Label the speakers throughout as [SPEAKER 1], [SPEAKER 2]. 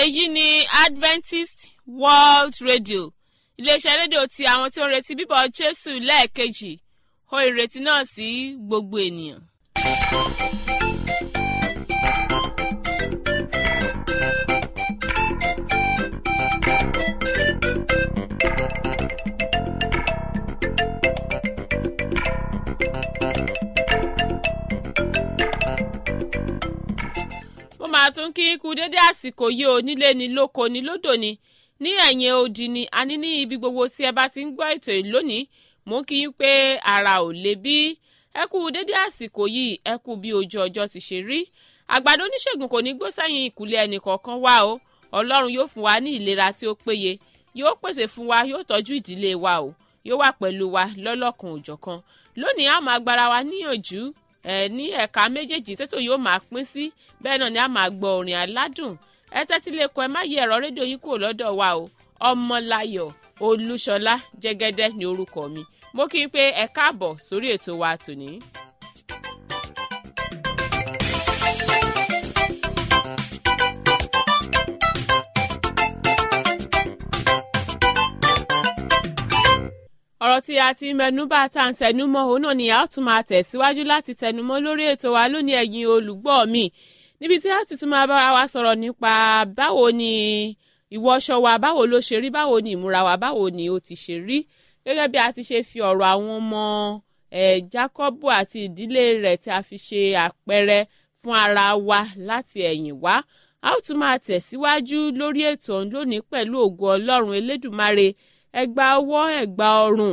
[SPEAKER 1] èyí ni adventist world radio iléeṣẹ́ rédíò ti àwọn tí ó ń retí bíbọ̀ jésù lẹ́ẹ̀kejì ó ìrètí náà sí gbogbo ènìyàn. mo máa tún kí kú dédé àsìkò yìí ò nílé ni lóko ni lódò ni ní ẹ̀yìn odi ni a ní ní ibi gbogbo tí ẹ bá ti ń gbọ́ ètò yìí lónìí mò ń kí yín pé ara ò le bí ẹ kú dédé àsìkò yìí ẹ kú bí ojú ọjọ́ ti ṣe rí àgbàdo oníṣègùn kò ní gbó sẹ́yìn ìkùlé ẹnì kọ̀ọ̀kan wá o ọlọ́run yóò fún wa ní ìlera tí ó péye yóò pèsè fún wa yóò tọ́jú ìdílé wa o yóò wà pẹ̀lú wa lọ́lọ́kan òjọ̀kan lónìí a máa gbára wa níyànjú ẹ ní ẹ̀ka méjèèjì tètò yóò máa pín sí bẹ́ẹ̀ náà ni a máa gbọ́ orin aládùn ẹ tẹ́tí lè kọ ẹ má yí ẹ̀rọ rédíò yín kúrò lọ́dọ̀ wa o ọmọláyọ̀ olúṣọlá jẹ́gẹ́dẹ́ ni orúkọ mi mo kí i pé ẹ káàbọ̀ sórí ètò wa tòní. ọ̀rọ̀ tí a ti mẹnubà tá à ń tẹnumọ́ òun náà ni a ó tún máa tẹ̀síwájú láti tẹnumọ́ lórí ètò wa lónìí ẹ̀yin olùgbọ́ mi níbi tí a ti tún máa bára wa sọ̀rọ̀ nípa báwo ni ìwọṣọ wa báwo ló ṣe rí báwo ni ìmúra wa báwo ni ó ti ṣe rí gẹ́gẹ́ bí a ti ṣe fi ọ̀rọ̀ àwọn ọmọ ẹ̀ Jákọ́bù àti ìdílé rẹ̀ tí a fi ṣe àpẹẹrẹ fún ara wa láti ẹ̀yìn wá a ó tún máa tẹ̀síwájú lórí ètò ọ̀hún lónìí pẹ̀lú ògo Ọlọ́run Elédùmarè ẹgbà ọwọ́ ẹgbà ọrùn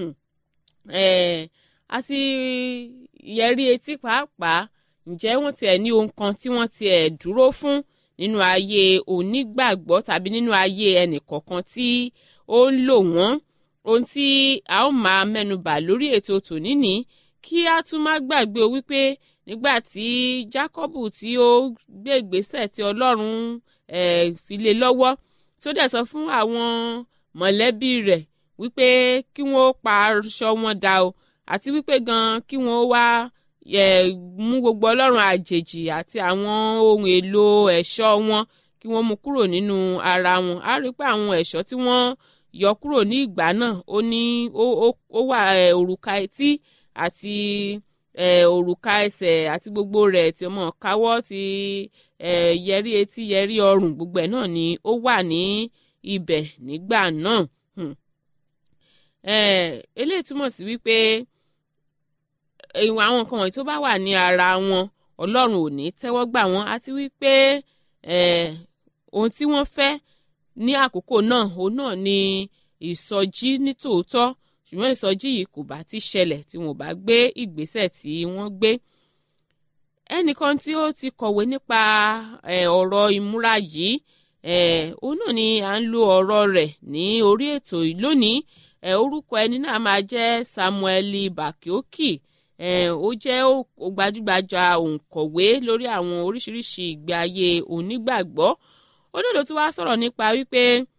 [SPEAKER 1] àti ìyẹ̀rí etí pàápàá ǹjẹ́ wọ́n tiẹ̀ ní ohun kan tí wọ́n tiẹ̀ dúró fún nínú ayé onígbàgbọ́ tàbí nínú ayé ẹnìkọ̀ọ̀kan tí ó ń lò wọ́n ohun tí a ó máa mẹ́nubà lórí ètò tòní ní kí a tún má gbàgbé o wípé nígbà tí Jákọ́bù tí ó gbé ìgbésẹ̀ tí Ọlọ́run fi lé lọ́wọ́ tó dẹ̀ sọ fún àwọn mọ̀lẹ́bí rẹ̀ wípé kí wọ́n pa aṣọ wọn dà o àti wípé gan kí wọ́n wá mú gbogbo ọlọ́run àjèjì àti àwọn ohun èlò ẹ̀ṣọ́ wọn kí wọ́n mú kúrò nínú ara wọn a rí pé àwọn ẹ̀ṣọ́ tí wọ́n yọ kúrò ní ìgbà náà ó ní ó wà òrùka etí àti òrùka ẹsẹ̀ àti gbogbo rẹ̀ tí ọmọ káwọ́ ti yẹrí etí yẹrí ọrùn gbogbo ẹ̀ náà ni ó wà ní ibẹ̀ nígbà náà eléyìí túmọ̀ sí wípé ìwọ̀n àwọn nǹkan wọ̀nyí tó bá wà ní ara wọn ọlọ́run ò ní tẹ́wọ́ gbà wọ́n àti wípé ohun tí wọ́n fẹ́ ní àkókò náà òun náà ni ìsọjí ní tòótọ́ ṣùgbọ́n ìsọjí yìí kò bá ti ṣẹlẹ̀ tí wọn ò bá gbé ìgbésẹ̀ tí wọ́n gbé ẹnìkan tí ó ti kọ̀wé nípa ọ̀rọ̀ ìmúra yìí òun náà ni à ń lo ọ̀rọ̀ rẹ̀ ní orí ètò yìí lónìí orúkọ ẹni náà máa jẹ́ Samuel Bakioki ó jẹ́ gbajúgbajà òǹkọ̀wé lórí àwọn oríṣiríṣi ìgbé ayé onígbàgbọ́ olódò tí wàá sọ̀rọ̀ nípa wípé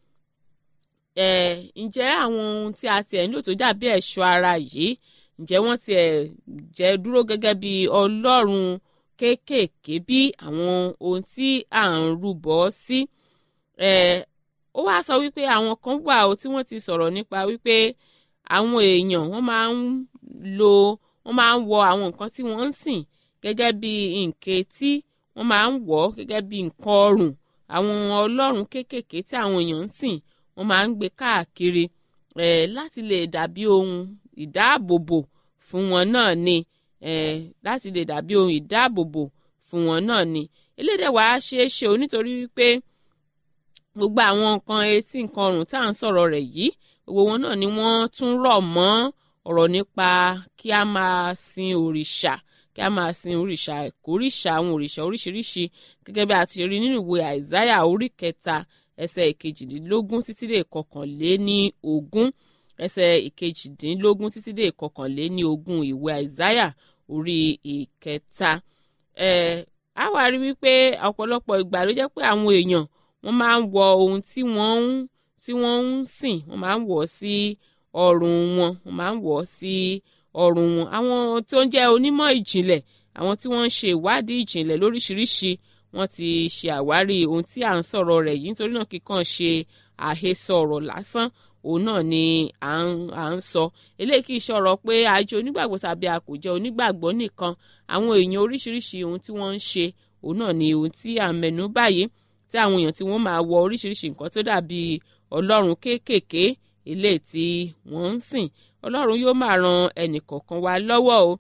[SPEAKER 1] ǹjẹ́ àwọn ohun tí a tiẹ̀ ń lò tó dàbí ẹ̀ṣọ́ ara yìí ǹjẹ́ wọ́n tiẹ̀ jẹ́ dúró gẹ́gẹ́ bí ọlọ́run kéékèèké bí àwọn ohun tí à ń rúbọ sí ó wáá sọ wípé àwọn kan wà ó tí wọ́n ti sọ̀rọ̀ nípa wípé àwọn èèyàn wọ́n máa ń lo wọ́n máa ń wọ àwọn nǹkan tí wọ́n ń sìn gẹ́gẹ́ bí nǹkan etí wọ́n máa ń wọ̀ ọ́ gẹ́gẹ́ bí nǹkan ọrùn àwọn ọlọ́run kéékèèké tí àwọn èèyàn ń sìn wọ́n máa ń gbé káàkiri eh, láti lè dàbí ohun ìdáàbòbò fún wọn náà ni eh, láti lè dàbí ohun ìdáàbòbò fún wọn náà ni elédè wàá ṣeé ṣe o nítorí wípé gbogbo àwọn nǹkan etí nǹkan ọrùn tá à ń sọ̀rọ̀ rẹ̀ yìí gbogbo wọn náà ni wọ́n tún rọ̀ mọ́ ọ̀rọ̀ nípa kí a máa sin òrìṣà kí a máa sin òrìṣà ìkórìṣà àwọn òrìṣà oríṣiríṣi gẹ́gẹ́ bí a ti rí nínú ìwé àìsáyà orí kẹta ẹsẹ̀ ìkejìdínlógún títí dé ìkọkànléní ogún ẹsẹ̀ ìkejìdínlógún títí dé ìkọkànléní ogún ìwé àìsáyà orí ìkẹta ẹ̀ á wá rí wípé ọ̀pọ̀lọpọ̀ ìgbà ló jẹ́ pé àwọn èèyàn wọ́n máa ń wọ ohun tí wọ́n ń tí wọ́n ń sìn wọ́n máa ń wọ̀ sí ọrùn wọn wọ́n máa ń wọ̀ sí ọrùn wọn àwọn tó ń jẹ́ onímọ̀ ìjìnlẹ̀ àwọn tí wọ́n ń ṣe ìwádìí ìjìnlẹ̀ lóríṣiríṣi wọ́n ti ṣe àwárí ohun tí à ń sọ̀rọ̀ rẹ̀ yìí nítorí náà kíkàn ṣe àhesọ ọ̀rọ̀ lásán òun náà ni à ń à ń sọ eléyìí kì í ṣọ̀rọ̀ pé àjọ onígbàgbọ́ tàbí a kò jẹ́ onígbàgbọ́ nìkan àwọn èèyàn oríṣiríṣi ohun tí wọ́n ń ṣe òun náà ni ohun tí à ń mẹ́nu báyìí tí àwọn èèyàn tí wọ́n máa wọ oríṣiríṣi nǹkan tó dàbí ọlọ́run kéékèèké eléyìí tí wọ́n ń sìn ọlọ́run yóò máa ran ẹnì kọ̀ọ̀kan wa lọ́wọ́ o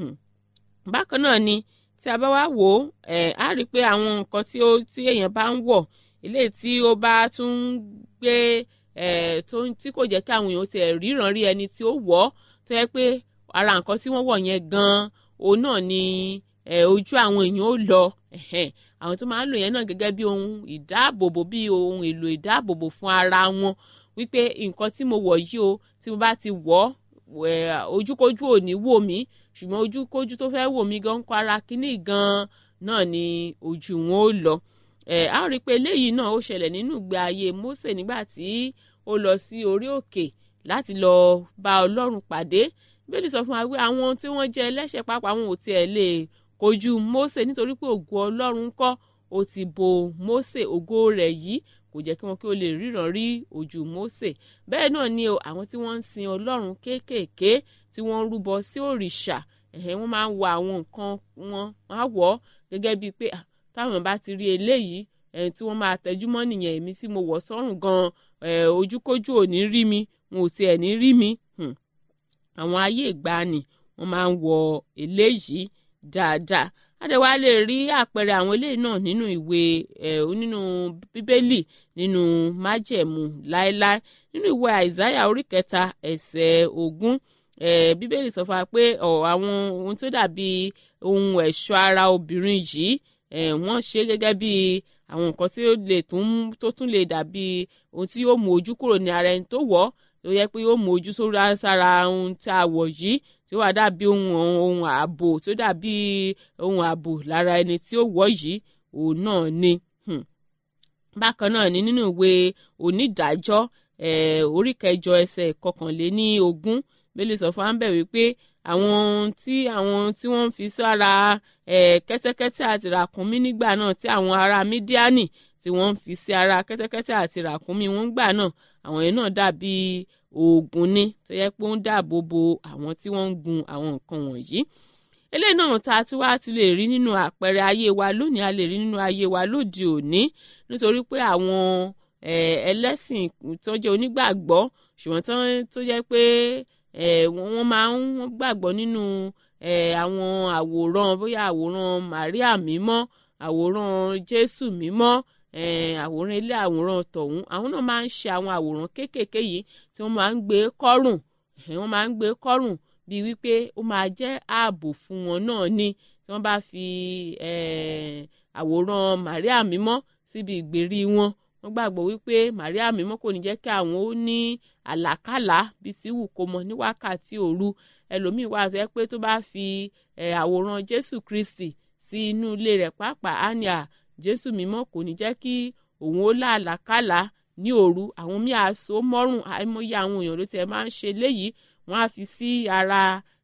[SPEAKER 1] bákan náà ni tí a bá wá wò ó ẹ̀ á rí i pé àwọn nǹkan tí ó tí èèyàn bá ń wọ̀ eléyìí tí ó bá tún gbé ẹ̀ tó tí kò jẹ́ kí àwọn èèyàn ti ríran rí ẹni tí ó wọ̀ ọ́ tó yẹ pé ara nǹkan tí wọ́n wọ̀ yẹn gan-an òun náà ni ẹ̀ ojú àwọn èèyàn ó lọ àwọn tó máa ń lò yẹn náà gẹ́gẹ́ bí ohun ìdáàbòbò bí ohun èlò ìdáàbòbò fún ara wọn wípé nǹkan tí mo wọ̀ yìí o tí mo bá ti wọ̀ ọ́ ojúkójú ò ní wò mí ṣùgbọ́n ojúkójú tó fẹ́ wò mí gan kọ́ ara kínní gan náà ni ojú wọn ó lọ ẹ á rí i pé eléyìí náà ó ṣẹlẹ̀ nínú ìgbé ayé Mósè nígbà tí ó lọ sí orí òkè láti lọ bá Ọlọ́run pàdé bíbélì sọ fún wa pé àwọn tí wọ́n jẹ́ ẹlẹ́ṣẹ̀ pàápàá àwọn ò tiẹ̀ lè kojú Mósè nítorí pé ògo Ọlọ́run kọ́ ó ti bo Mósè ògo rẹ̀ yìí kò jẹ́ kí wọn kí ó lè ríran rí ojú Mósè bẹ́ẹ̀ náà ni àwọn tí wọ́n ń sin Ọlọ́run kéékèèké tí wọ́n ń rúbọ sí òrìṣà ẹ̀hẹ́ wọ́n máa ń wọ àwọn nǹkan wọn á wọ̀ ọ́ gẹ́gẹ́ bíi pé táwọn bá ti rí eléyìí ẹ̀hìn tí wọ́n máa tẹjú mọ́ nìyẹn èmi tí mo wọ̀ sọ́rùn gan-an ojúkójú ò ní rí mi wọn ò tiẹ̀ ní rí mi àwọn ayé ìgbàanì wọ́n máa ń wọ eléyìí dáadáa adéwà lè rí àpẹẹrẹ àwọn eléyìí náà nínú ìwé ẹ nínú bíbélì nínú májẹ̀mú láéláé nínú ìwé àìsáyà orí kẹta ẹsẹ̀ ogún ẹ bíbélì sọ fún wa pé ọ àwọn ohun tó dàbí ohun ẹ̀ṣọ́ ara obìnrin yìí ẹ wọ́n ṣe gẹ́gẹ́ bí àwọn nǹkan tí ó lè tún tó tún lè dàbí ohun tí yóò mú ojú kúrò ní ara ẹni tó wọ̀ ọ́ tó yẹ pé yóò mú ojú sórí sára ohun tí a wọ̀ yìí tí ó wà dàbí ohun ohun ààbò tó dàbí ohun ààbò lára ẹni tí ó wọ̀ yìí òun náà ni. bákan náà ni nínú ìwé onídàájọ́ orí kẹjọ ẹsẹ̀ kọkànléní ogún bẹ́ẹ̀ sọ fún ambẹ̀ wípé àwọn tí àwọn tí wọ́n ń fi sára kẹ́tẹ́kẹ́tẹ́ àti ràkúnmí nígbà náà tí àwọn ará mídíánì tí wọ́n ń fi sí ara kẹ́tẹ́kẹ́tẹ́ àti ràkúnmí wọn gbà náà àwọn yẹn náà dàbí oògùn ni tó yẹ pé ó ń dáàbò bo àwọn tí wọ́n ń gun àwọn nǹkan wọ̀nyí eléyìí náà tá a tún wá ti lè rí nínú àpẹẹrẹ ayé wa lónìí a lè rí nínú ayé wa lóde òní nítorí pé àwọn ẹlẹ́sìn tó jẹ́ onígbàgbọ́ ṣùgbọ́n tó jẹ́ pé wọ́n máa ń gbàgbọ́ nínú àwọn àwòrán bóyá àwòrán Màríà mímọ́ àwòrán Jésù mímọ́ àwòrán ilé àwòrán tọ̀hún àwọn náà máa ń ṣe àwọn àwòrán kéékèèké yìí tí wọ́n máa ń gbé kọ́rùn wọ́n máa ń gbé kọ́rùn bíi wípé ó máa jẹ́ ààbò fún wọn náà ni tí wọ́n bá fi àwòrán Màríà mímọ́ síbi ìgbèrí wọn wọ́n gbàgbọ́ wípé Màríà mímọ́ kò ní jẹ́ kí àwọn ó ní àlákàlà bí sí wù kó mọ ní wákàtí òru ẹlòmíín wà sẹ́ pé tó bá fi àwòrán Jésù Kristi sí inú ilé rẹ̀ pàápàá á ní à Jésù mímọ́ kò ní jẹ́ kí òun ó lá àlákàlà ní òru àwọn míì àso mọ́rùn àìmọye àwọn èèyàn ló tiẹ̀ máa ń ṣe léyìí wọ́n á fi sí ara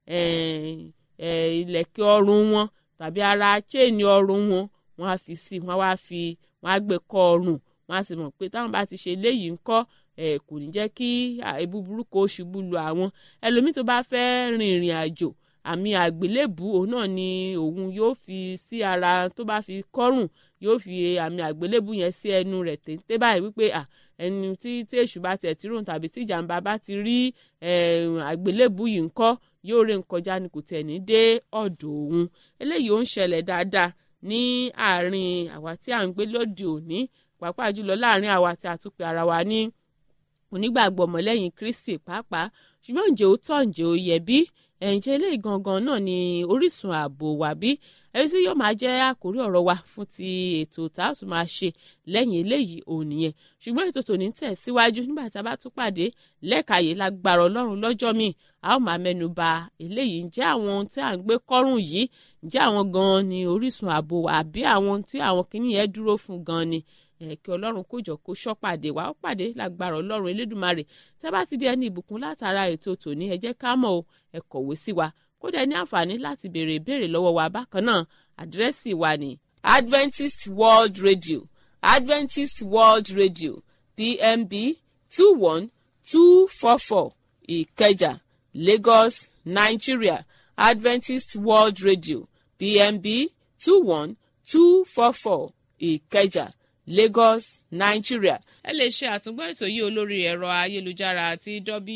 [SPEAKER 1] ìlẹ̀kẹ̀ ọrùn wọn tàbí ara chain ọrùn wọn wọ́n á fi sí wọ́n á wá fi wọ́n á gbé kọ́ ọrùn wọ́n á sì mọ̀ pé táwọn bá ti ṣe léyìí ńkọ́ kò ní jẹ́ kí ebu burúkú ó ṣubú lu àwọn ẹlòmíì tó bá fẹ́ rin ìrìn àjò àmì àgbélébù òun náà ni òun yóò fi sí ara tó bá fi kọ́rùn yóò fi àmì àgbélébù yẹn sí ẹnu rẹ̀ téńté báyìí wípé ẹni tí tí èṣù bá tiẹ̀ tí ròhùn tàbí tí ìjàmbá bá ti rí àgbélébù yìí ńkọ́ yóò ré nkọjá ni kò tẹ̀ ní dé ọ̀dọ̀ òun eléyìí ó ń ṣẹlẹ̀ dáadáa ní àárín àwa tí à ń gbé lóde òní pàápàá jùlọ láàárín àwa tí a tún pe ara wa ní onígbàgbọ́ ọmọlẹ́yìn Kristi pàápàá ṣùgbọ́n ǹjẹ́ ó tọ́ ǹjẹ́ ó yẹ bí ẹ̀ǹjẹ́ eléyìí gangan náà ni orísun ààbò wà bí ẹni tí yóò máa jẹ́ àkórí ọ̀rọ̀ wa fún ti ètò tá a tún máa ṣe lẹ́yìn eléyìí òun nìyẹn ṣùgbọ́n ètò tòní tẹ̀ síwájú nígbà tá a bá tún pàdé lẹ́ẹ̀kayè lágbára ọlọ́run lọ́jọ́ míì a ó máa mẹ́nu ba eléyìí ǹjẹ́ àwọn ohun tí à ń gbé kọ́rùn yìí ǹjẹ́ àwọn gan ni orísun ààbò wa àbí àwọn tí àwọn kìnìyẹn dúró fún gan ni kí ọlọ́run kó jọ kó ṣọ́ pàdé wa ó pàdé lágbára ọlọ́run elédùnmarè tẹ́ bá ti di ẹni ìbùkún látara ètò tòní ẹ jẹ́ ká mọ̀ o ẹ kọ̀wé sí wa kódà ní àǹfààní láti béèrè ìbéèrè lọ́wọ́ wa bákan náà àdírẹ́sì wa ní adventist world radio adventist world radio pmb two one two four four ìkẹjà lagos nigeria adventist world radio pmb two one two four four ìkẹjà lagos nigeria. ẹ lè ṣe àtúngbọ́ ètò yìí olórí ẹ̀rọ ayélujára àti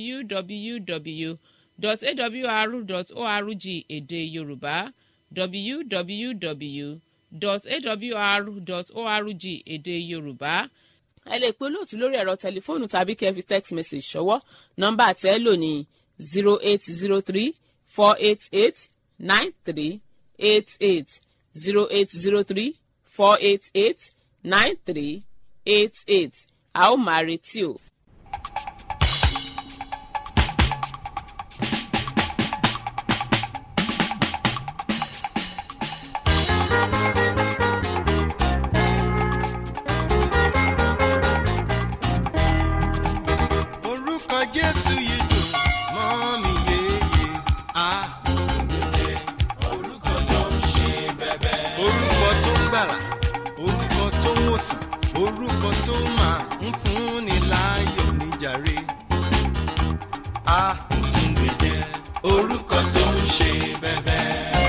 [SPEAKER 1] www.awr.org èdè yorùbá www.awr.org èdè yorùbá ẹ lè pe olóòtú lórí ẹ̀rọ tẹlifóònù tàbí kẹ́ ẹ fi text message ṣọwọ́ nọ́mbà tẹ́ ẹ lò ní zero eight zero three four eight eight nine three eight eight zero eight zero three four eight eight nine three eight eight a ó máa retí o.
[SPEAKER 2] orúkọ jésù yìí dùn mọ́ mi yéye á. orúkọ tó ń ṣe bẹ́bẹ́. orúkọ tó ń gbàlà orúkọ tó ń wòsàn orúkọ tó máa ń fúnni láyọ̀ níjàre. a tún gbèdé orúkọ tó ń ṣe bẹ́bẹ́.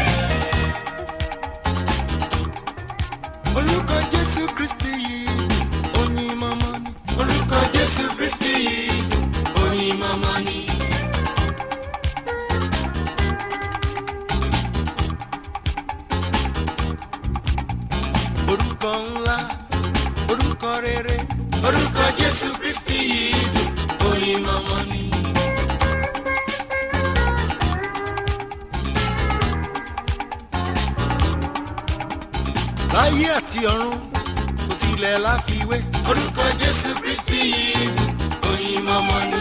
[SPEAKER 2] orúkọ jésù kristi yìí oyin mọ́mọ́ ni. orúkọ jésù kristi yìí oyin mọ́mọ́ ni. orúkọ ńlá orúkọ rere orúkọ jésù kristi yìí oyin mọ́mọ́ ni. láyé àti ọ̀run kò tilẹ̀ láfiwé. orúkọ jésù kristi yìí oyin mọ́mọ́ ni.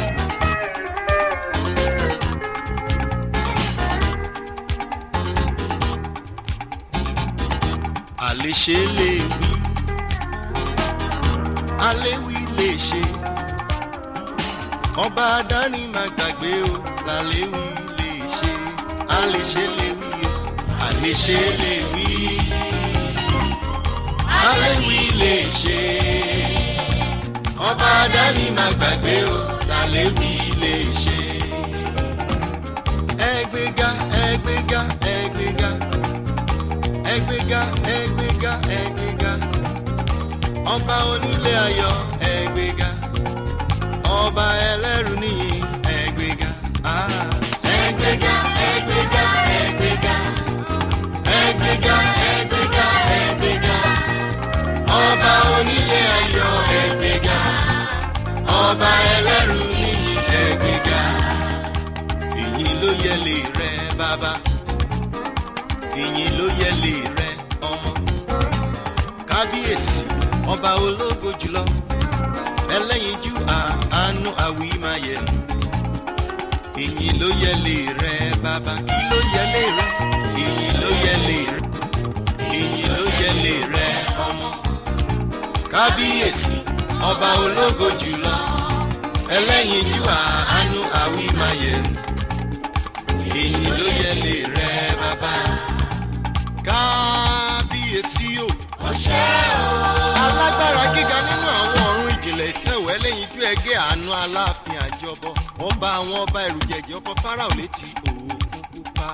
[SPEAKER 2] àléṣe lè wí aléwì lè ṣe ọba adání máa gbàgbé o làléwì lè ṣe àléṣe lè wí o àléṣe lè wí aléwì lè ṣe ọba adání máa gbàgbé o làléwì lè ṣe. ẹgbẹ́ga ẹgbẹ́ga ẹgbẹ́ga ẹgbẹ́ga ẹgbẹ́ga ẹgbẹ́ga ọba onílé ayọ̀ ẹgbẹ́ga ọba ẹlẹ́rù níyì ẹgbẹ́ga. ah. ẹgbẹ́ga ẹgbẹ́ga ẹgbẹ́ga ẹgbẹ́ga ẹgbẹ́ga ẹgbẹ́ga ọba onílé ayọ̀ ẹgbẹ́ga ọba ẹlẹ́rù níyì ẹgbẹ́ga. ìyìn ló yẹ lè rẹ bàbá ìyìn ló yẹ lè rẹ ọmọ kábíyèsí ọba ológo jùlọ ẹlẹ́yinjú àánú àwímáyẹ̀mú ìyìn ló yẹ lè rẹ bàbá kí ló yẹ lè rẹ ìyìn ló yẹ lè rẹ ìyìn ló yẹ lè rẹ ọmọ kábíyèsí ọba ológo jùlọ ẹlẹ́yinjú àánú àwímáyẹ̀mú ìyìn ló yẹ lè rẹ bàbá kábíyèsí o. alágbára gíga nínú àwọn ọ̀run ìjìnlẹ̀ ìfẹ́wẹ́ lẹ́yìn ju ẹgẹ́ àánú aláàfin àjọbọ ọba àwọn ọba ẹ̀rùjẹ̀jẹ̀ ọkọ̀ fáráò létí òkun pupa.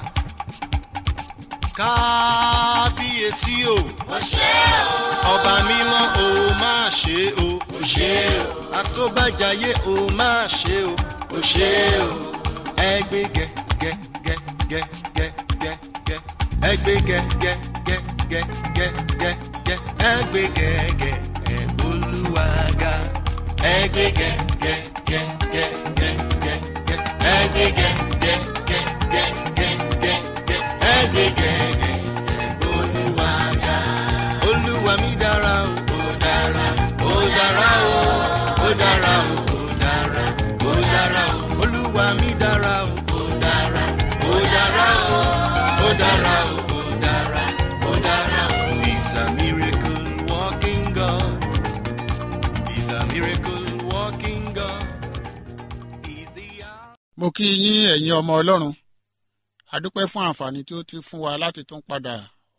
[SPEAKER 2] kábíyèsí o. ọba mímọ́ o máa ṣe o. àtọ́bàjáyé o máa ṣe o. ẹgbẹ́ gẹ gẹ gẹ gẹ gẹ gẹ gẹ ẹgbẹ́ gẹ gẹ gẹ gẹ gẹ gẹ gẹ ẹgbẹ́ gẹ gẹ ẹ olúwaga ẹgbẹ́ gẹ gẹ gẹ gẹ gẹ gẹ gẹ ẹgbẹ́ gẹ gẹ gẹ gẹ gẹ gẹ gẹ ẹgbẹ́ gẹ gẹ ẹ olúwaga olúwa mi dára o ó dára ó dára o ó dára o ó dára ó dára o olúwa mi dára o ó dára ó dára o ó dára o ó dára ó dára o. He's a miracle walking God. He's a miracle walking God. He's the hour.
[SPEAKER 3] mo kí yín ẹ̀yin ọmọ ọlọ́run adúpẹ́ fún àǹfààní tí ó ti fún wa láti tún padà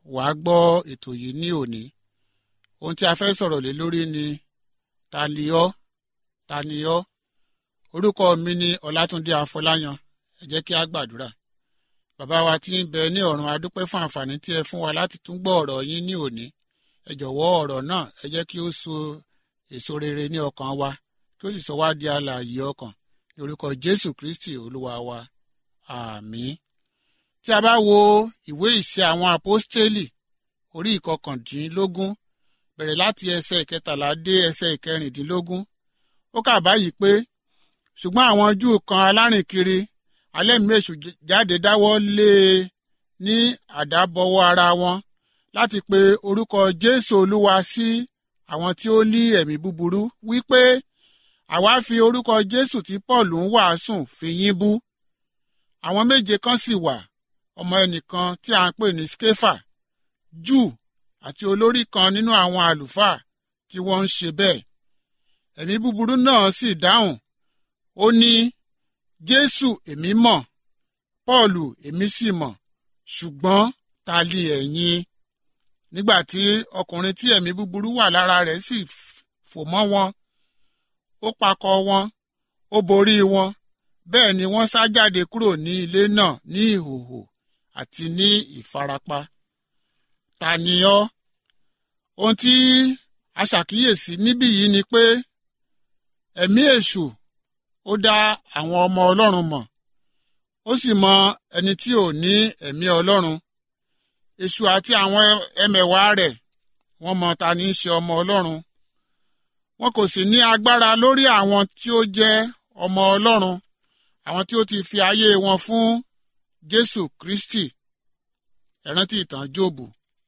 [SPEAKER 3] wàá gbọ́ ètò yìí ní òní ohun tí a fẹ́ sọ̀rọ̀ lé lórí ni ta ni ọ́ ta ni ọ́ orúkọ mi ni ọlátúndé afọláyan ẹ jẹ́ kí a gbàdúrà bàbá wa tí ń bẹ ní ọ̀run a dúpẹ́ fún àǹfààní tí ẹ fún wa láti tún gbọ́ ọ̀rọ̀ yín ní òní ẹ jọ̀wọ́ ọ̀rọ̀ náà ẹ jẹ́ kí ó so èso rere ní ọkàn wa kí ó sì sọ wá di alààyè ọkàn ní orúkọ jésù kristi olúwa wa àmín tí a bá wo ìwé ìṣe àwọn àpọ́stélì orí ìkọkàndínlógún bẹ̀rẹ̀ láti ẹsẹ̀ ìkẹtàlá dé ẹsẹ̀ ìkẹrìndínlógún ó kà báyìí pé ṣùgbọ́n àwọn júù kan alárìnkiri alẹ́mìíṣù jáde dáwọ́ lé e ní àdábọwọ́ ara wọn láti pe orúkọ jésù olúwa sí àwọn tí ó ní ẹ̀mí búburú wípé àwa fi orúkọ jésù tí paul ń wàásùn fi yín bú àwọn méje kan sì wà ọmọ ẹnìkan tí a ń pè ní skefa júù àti olórí kan nínú àwọn àlùfáà tí wọ́n ń ṣe bẹ́ẹ̀ ẹ̀mí búburú náà sì dáhùn ó ní jésù èmi mọ̀ pọ́ọ̀lù èmi sì mọ̀ ṣùgbọ́n ta li ẹ̀yin nígbà tí ọkùnrin tí ẹ̀mí búburú wà lára rẹ̀ sì fò mọ́ wọn ó pakọ̀ wọn ó borí wọn bẹ́ẹ̀ ni wọ́n sá jáde kúrò ní ilé náà ní ìhòhò àti ní ìfarapa ta ni ọ́ ohun tí a ṣàkíyèsí níbí yìí ni pé ẹ̀mí èṣù ó dá àwọn ọmọ ọlọ́run mọ̀ ó sì mọ ẹni tí ò ní ẹ̀mí ọlọ́run èṣù àti àwọn ẹmẹ̀wà rẹ̀ wọ́n mọ ta ní í ṣe ọmọ ọlọ́run wọn kò sì ní agbára lórí àwọn tí ó jẹ́ ọmọ ọlọ́run àwọn tí ó ti fi ayé wọn fún jésù kristi ẹ rántí ìtàn jóòbù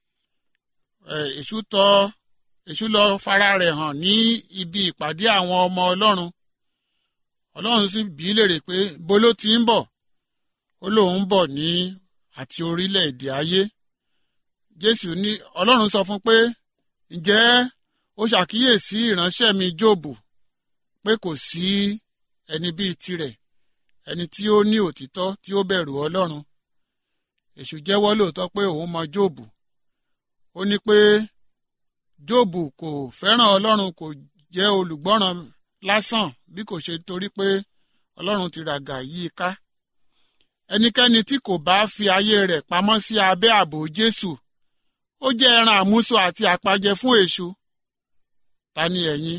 [SPEAKER 3] èṣù tọ̀ èṣù lọ fara rẹ̀ hàn ní ibi ìpàdé àwọn ọmọ ọlọ́run ọlọ́run sì bí léèrè pé bó ló ti ń bọ̀ ó lóun bọ̀ ní àti orílẹ̀-èdè ayé jésù ní ọlọ́run sọ fún pé ǹjẹ́ ó ṣàkíyèsí ìránṣẹ́ mi jóòbù pé kò sí ẹni bíi tirẹ̀ ẹni tí ó ní òtítọ́ tí ó bẹ̀rù ọlọ́run èṣù jẹ́wọ́ lóòótọ́ pé òun mọ jóòbù ó ní pé jóòbù kò fẹ́ràn ọlọ́run kò jẹ́ olùgbọ́ràn lásán bí kò ṣe torí pé ọlọ́run ti ràgà yí i ká ẹnikẹ́ni tí kò bá fi ayé rẹ̀ pamọ́ sí abẹ́ ààbò jésù ó jẹ́ ẹran àmúso àti àpajẹ fún èṣù ta ni ẹ̀yin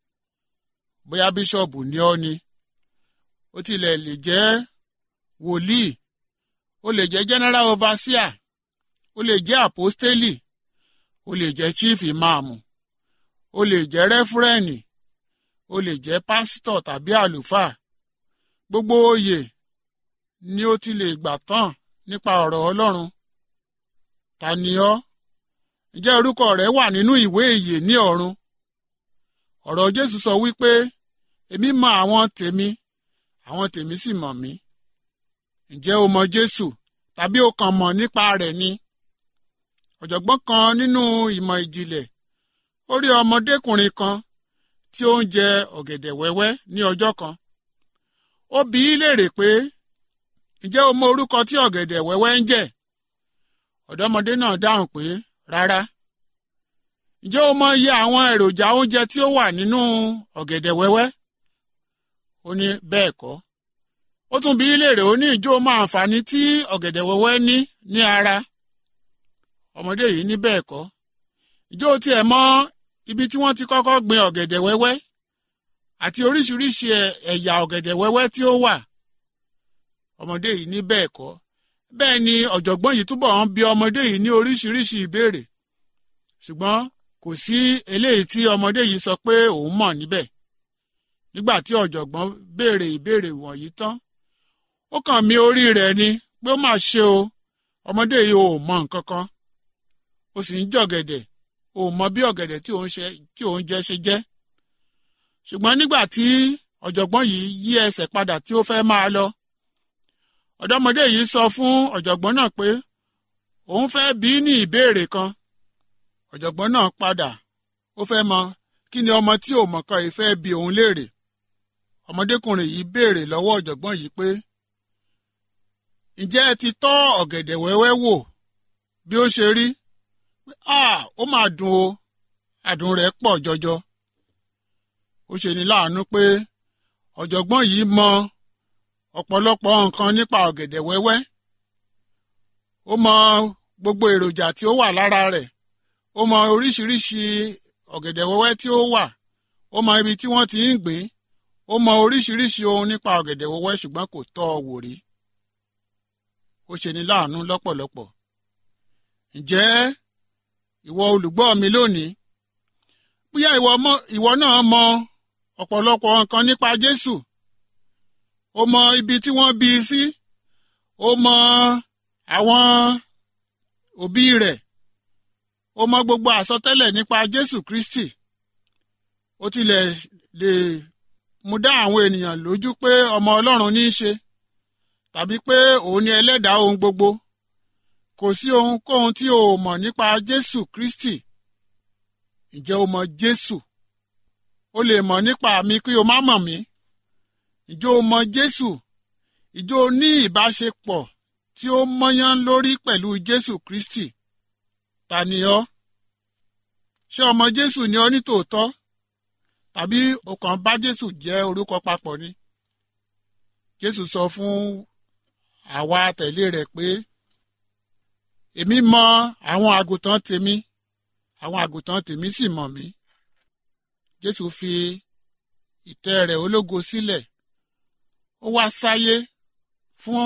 [SPEAKER 3] bóyá bíṣọ̀bù ni ọ́ ni ó tilẹ̀ lè jẹ́ wòlíì ó lè jẹ́ general overseer ó lè jẹ́ àpọ́stélì ó lè jẹ́ chief imam ó lè jẹ́ rẹ́fúrẹ́nì ó lè jẹ́ pásítọ̀ tàbí àlùfáà gbogbo oyè ni ó ti lè gbà tán nípa ọ̀rọ̀ ọlọ́run ta ni ọ́ ǹjẹ́ orúkọ rẹ wà nínú ìwé ìyè ní ọ̀run ọ̀rọ̀ jésù sọ wípé èmi mọ àwọn tèmi àwọn tèmi sì mọ̀ mí ǹjẹ́ o mọ jésù tàbí o kàn mọ̀ nípa rẹ̀ ni ọ̀jọ̀gbọ́n kan nínú ìmọ̀ ìjìnlẹ̀ ó rí ọmọdékùnrin kan tí ó ń jẹ ọ̀gẹ̀dẹ̀ wẹ́wẹ́ ní ọjọ́ kan ó bi í léèrè pé ǹjẹ́ o mọ orúkọ tí ọ̀gẹ̀dẹ̀ wẹ́wẹ́ ń jẹ́ ọ̀dọ́mọdé náà dáhùn pé rárá ǹjẹ́ o mọ iye àwọn èròjà oúnjẹ tí ó wà nínú ọ̀gẹ̀dẹ̀ wẹ́wẹ́ ó ní bẹ́ẹ̀ kọ́ ó tún bi í léèrè ó ní ìjó mọ àǹfààní tí ọ̀gẹ̀dẹ̀ wẹ́wẹ́ ní ní ara ọmọdé yìí ní bẹ́ẹ̀ kọ́ ìjó tiẹ̀ mọ ibi tí wọ́n ti kọ́kọ́ gbin ọ̀gẹ̀dẹ̀ wẹ́wẹ́ àti oríṣiríṣi ẹ̀yà ọ̀gẹ̀dẹ̀ wẹ́wẹ́ tí ó wà ọmọdé yìí ní bẹ́ẹ̀ kọ́ bẹ́ẹ̀ ni ọ̀jọ̀gbọ́n yìí túbọ̀ ń bi ọmọdé yìí ní oríṣiríṣi ìbéèrè ṣùgbọ́n kò sí eléyìí tí ọmọdé yìí sọ pé òun mọ̀ níbẹ̀ nígbà tí ọ̀jọ̀gbọ́n béèrè ìbéèrè wọ̀nyí tán ó kàn mí orí rẹ̀ ni pé ó mà ṣe o ọmọdé yìí ò mọ nǹkan kan ó sì ń jọ̀gẹ̀dẹ̀ ò mọ bí ọ̀gẹ̀dẹ̀ tí òun ṣe tí òun jẹ ṣe jẹ́ ṣùgbọ́n nígbà tí ọ̀jọ̀gbọ́n yìí yí ẹsẹ̀ padà tí ó fẹ́ máa lọ ọ̀dọ́mọdé yìí sọ fún ọ̀jọ̀gbọ́n náà pé òun fẹ́ bí ní ìbéèrè kan ọ̀jọ̀gbọ́n náà padà ó fẹ́ mọ kí ni ọmọ tí ò mọ̀ kan yìí fẹ́ bi òun léèrè ọmọdékùnrin yìí béèrè lọ́wọ́ ọ̀jọ̀gbọ́n yìí pé ǹjẹ́ ẹ ti tọ́ ọ̀gẹ̀dẹ̀ wẹ́wẹ́ wò bí ó ṣe rí ah ó máa dùn o àdùn rẹ̀ pọ̀ jọjọ ó ṣe ní láàánú pé ọ̀jọ̀gbọ́n yìí mọ ọ̀pọ̀lọpọ̀ nǹkan nípa ọ̀gẹ̀dẹ̀ wẹ́wẹ́ ó mọ gbogbo èròjà tí ó wà lára rẹ̀ ó mọ oríṣiríṣi ọ̀gẹ̀dẹ̀ wẹ́wẹ́ tí ó wà ó mọ ibi tí wọ́n ti ń gbìn ó mọ oríṣiríṣi ohun nípa ọ̀gẹ̀dẹ̀ wẹ́wẹ́ ṣùgbọ́n kò tọ́ ọ wò rí ó ṣe ní láàánú lọ́pọ̀lọpọ̀ ǹjẹ́ ìwọ olùgbọ́ mi lónìí bóyá ìwọ náà mọ ọ̀pọ̀lọpọ̀ nǹkan nípa Jésù ó mọ ibi tí wọ́n bí i sí ó mọ àwọn òbí rẹ̀ ó mọ gbogbo àsọtẹ́lẹ̀ nípa Jésù Kristi ó tilẹ̀ lè mú dá àwọn ènìyàn lójú pé ọmọ Ọlọ́run ní í ṣe tàbí pé òun ni ẹlẹ́dàá ohun gbogbo kò sí ohunkóhun tí o mọ̀ nípa Jésù Kristi ǹjẹ́ o mọ̀ Jésù o lè mọ̀ nípa mi kí o má mọ̀ mí ǹjẹ́ o mọ̀ Jésù ǹjẹ́ o ní ìbáṣepọ̀ tí ó mọ́yán lórí pẹ̀lú Jésù Kristi ta ni ọ́ ṣé ọmọ Jésù ni ọ́ ní tòótọ́ tàbí o kàn bá Jésù jẹ́ orúkọ papọ̀ ni Jésù sọ fún àwa tẹ̀lé rẹ̀ pé èmi mọ àwọn àgùntàn tèmi àwọn àgùntàn tèmi sì mọ̀ mí Jésù fi ìtẹ́ rẹ̀ ológo sílẹ̀ ó wá sáyé fún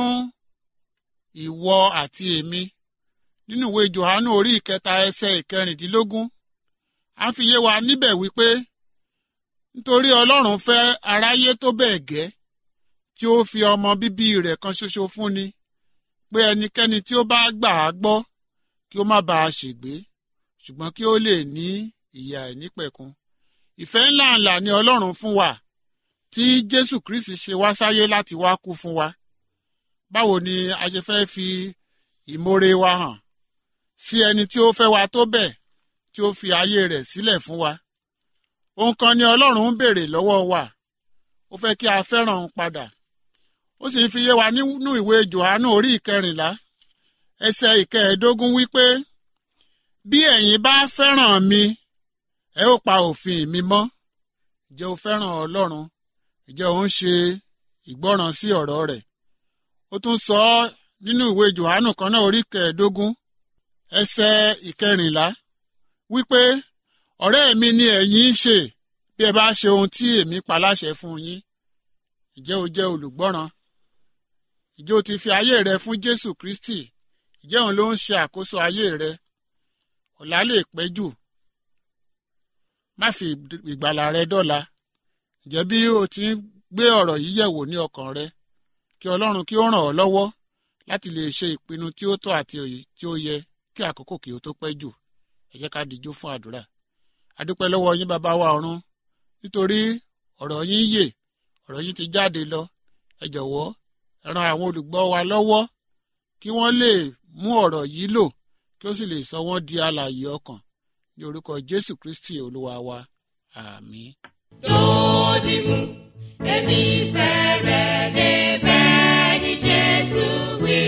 [SPEAKER 3] ìwọ àti èmi nínú ìwé Jòhánù orí ìkẹta ẹsẹ̀ ìkẹrìndínlógún à ń fi yé wa níbẹ̀ wípé nítorí Ọlọ́run fẹ́ aráyé tó bẹ́ẹ̀ gẹ́ tí ó fi ọmọ bíbí rẹ̀ kan ṣoṣo fún ni pé ẹnikẹ́ni tí ó bá gbà á gbọ́ kí ó má bàa ṣègbé ṣùgbọ́n kí ó lè ní ìyè àìnípẹ̀kun ìfẹ́ ńláǹlà ni Ọlọ́run fún wa tí Jésù Kristi ṣe wá sáyé láti wá kú fún wa báwo ni a ṣe fẹ́ fi ìmoore wa hàn sí ẹni tí ó fẹ́ wa tó bẹ́ẹ̀ tí ó fi ayé rẹ̀ sílẹ̀ fún wa ohun kan ni Ọlọ́run ń béèrè lọ́wọ́ wa ó fẹ́ kí a fẹ́ràn òun padà ó sì ń fi yé wa nínú ìwé Jòhánù orí ìkẹrìnlá ẹsẹ̀ ìkẹẹ̀ẹ́dógún wípé bí ẹ̀yin bá fẹ́ràn mi ẹ ó pa òfin mi mọ́ ǹjẹ́ o fẹ́ràn Ọlọ́run ǹjẹ́ o ń ṣe ìgbọ́ràn sí ọ̀rọ̀ rẹ̀ ó tún sọ ọ́ nínú ìwé Jòhánù kan náà orí kẹẹ̀ẹ́dógún ẹsẹ̀ ìkẹrìnlá wípé ọ̀rẹ́ mi ni ẹ̀yin ń ṣe bí ẹ bá ṣe ohun tí èmi pa láṣẹ fún yín ǹjẹ́ o jẹ́ olùgbọ́ràn ǹjẹ́ o ti fi ayé rẹ fún Jésù Kristi ǹjẹ́ òun ló ń ṣe àkóso ayé rẹ ọ̀la lè pẹ́ jù má fi ìgbàlà rẹ dọ́la ǹjẹ́ bí o ti ń gbé ọ̀rọ̀ yìí yẹ̀wò ní ọkàn rẹ kí Ọlọ́run kí ó ràn ọ́ lọ́wọ́ láti lè ṣe ìpinnu tí ó tọ́ àti òye tí ó yẹ kí àkókò kí ó tó pẹ́ jù ẹ jẹ́ ká dijú fún àdúrà adúpẹ́ lọ́wọ́ yín bàbá wa ọ̀run nítorí ọ̀rọ̀ yín yè ọ̀rọ̀ yín ti jáde lọ ẹ jọ̀wọ́ ẹ ran àwọn olùgbọ́ wa lọ́wọ́ kí wọ́n lè mú ọ̀rọ̀ yìí lò kí ó sì lè sọ wọ́n di alààyè ọkàn ní orúkọ Jésù Kristi olúwa wa àmín.
[SPEAKER 4] Dòdìmú, èmi fẹ́ rẹ̀ débẹ̀ ní Jésù wí.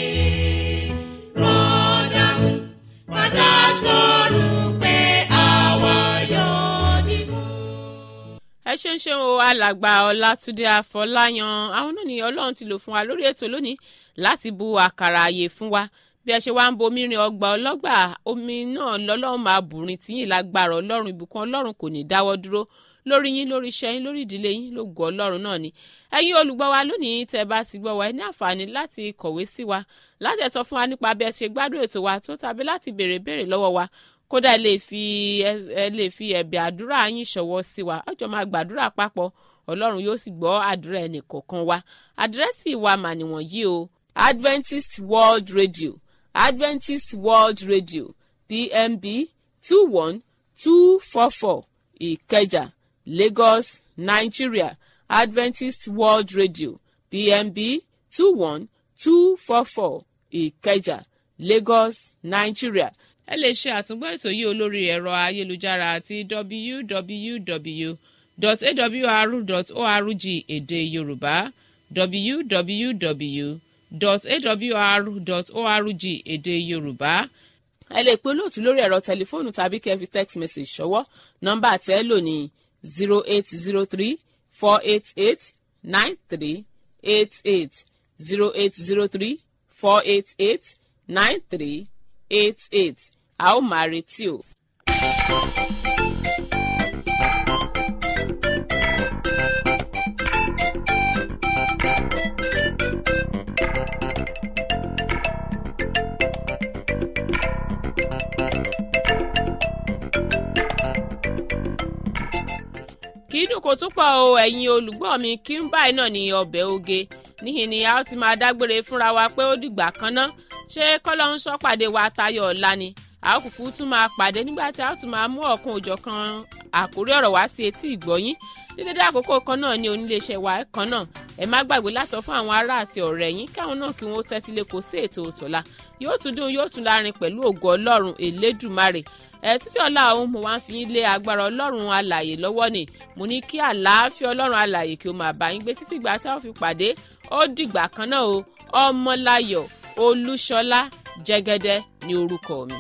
[SPEAKER 4] Rọ́dàmú, padà sọ̀rọ̀ pé àwa yóò dìmú.
[SPEAKER 1] ẹ ṣe ń ṣe o alàgbà ọlátúndé àfọláyàn àwọn náà ni ọlọ́run ti lò fún wa lórí ètò lónìí láti bu àkàrà àyè fún wa bí ẹ ṣe wá ń bomi rin ọgbà ọlọ́gbà omi náà lọ́lọ́run máa bùrin tíyìn lágbára ọlọ́run ìbùkún ọlọ́run kò ní dáwọ́ dúró lórí yín lórí iṣẹ́ yín lórí ìdílé yín lógo ọlọ́run náà ni ẹ̀yin olùgbọ́ wa lónìí tẹ́ bá ti gbọ́ wa ẹ ní àǹfààní láti kọ̀wé sí wa láti ẹ̀ sọ fún wa nípa bí ẹ ṣe gbádùn ètò wa tó tàbí láti béèrè béèrè lọ́wọ́ wa kódà ẹ lè fi ẹ lè fi ẹ̀bẹ̀ àdúrà yín ṣọwọ́ sí wa ọjọ́ máa gbàdúrà papọ̀ ọlọ́run yóò sì gbọ́ àdúrà ẹnì kọ̀ọ̀kan wa àdírẹ́sì wa mà nìwọ̀nyí o Adventist World Radio Adventist World Radio PMB two one two four four Ìkẹjà Lagos Nigeria Adventist World Radio PMB two one two four four Ìkẹjà Lagos Nigeria ẹ lè ṣe àtúngbọ́ ètò yìí olórí ẹ̀rọ ayélujára àti www.awr.org èdè yorùbá www.awr.org èdè yorùbá ẹ lè pe olóòtú lórí ẹ̀rọ tẹlifóònù tàbí kẹ́ fi text message ṣọwọ́ nọ́mbà tẹ́ lò ní zero eight zero three four eight eight nine three eight eight zero eight zero three four eight eight nine three eight eight a ó máa retí o. kì í dùn kó tún pọ̀ o ẹ̀yin olùgbọ́ mi kí n báyìí náà ní ọbẹ̀ oge níhìn ni a ó ti máa dágbére fúnra wa pé ó dìgbà kan ná ṣé kọ́lọ́ ń sọ pàdé wa tayọ̀ ọ̀la ni a ó kúkú tún máa pàdé nígbà tí a ó tún máa mú ọ̀kan òjọ̀ kan àkórí ọ̀rọ̀ wá sí etí ìgbọ́yín ní dédé àkókò kan náà ní oníléeṣẹ́ wa kan náà ẹ má gbàgbé láti sọ fún àwọn ará àti ọ̀rẹ́ yín káwọn náà kí wọ́n tẹ́tí lé kó sí ètò òtọ̀la yóò tún dùn yóò tún lárin pẹ̀lú ògo ọlọ́run elédùmarè ẹ títí ọ̀la òun mo wá ń fi yín lé agbára ọlọ́run alàyè lọ́wọ́ ni mo ní kí àlàáfíà ọlọ́run alàyè kí o máa bá yín gbé títí ìgbà tí a ó fi pàdé ó dìgbà kan náà o ọmọláyọ̀ olúṣọlá jẹ́gẹ́dẹ́ ní orúkọ mi.